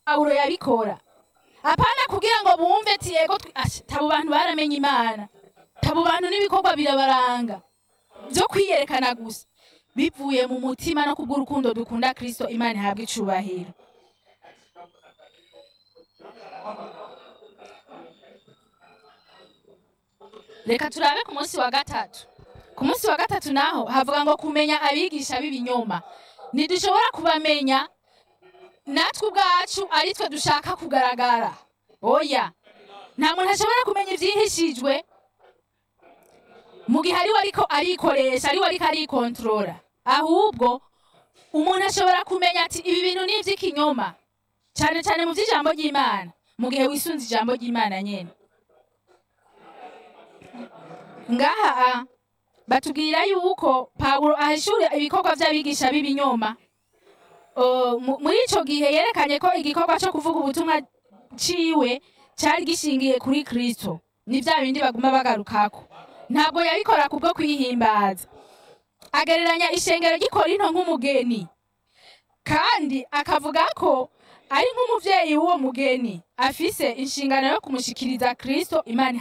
pawulo yabikora apana kugira ngo bumve ati yego twe- Asha, tabo bantu baramenye imana tabo bantu n'ibikorwa birabaranga byo kwiyerekana gusa bivuye mu mutima no kubw'urukundo dukunda kristo imana ihabwa icubahiro reka turabe ku munsi wa gatatu ku munsi wa gatatu naho havuga ngo kumenya abigisha b'ibinyoma ntidushobora kubamenya natwe ubwacu ari twe dushaka kugaragara oya nta muntu ashobora kumenya ibyihishijwe mu gihe ari we ariko arikoresha ari we ariko arikontorora ahubwo umuntu ashobora kumenya ati ibi bintu ni iby'ikinyoma cyane cyane mu by'ijambo ry'imana mu gihe wisunze ijambo ry'imana nyine ngaha ah, batubwira yuko pawulo ahishura ibikorwa by'abigisha b'ibinyoma Uh, mu- muri icyo gihe yerekanye ko igikorwa cyo kuvuga ubutumwa ciwe cyari gishingiye kuri kristo ni bya bindi baguma bagarukako ntabwo yabikora kubwo kwihimbaza agereranya ishengero gikora into nk'umugeni kandi akavuga ko ari nk'umubyeyi w'uwo mugeni afise inshingano yo kumushikiriza kristo imana iha-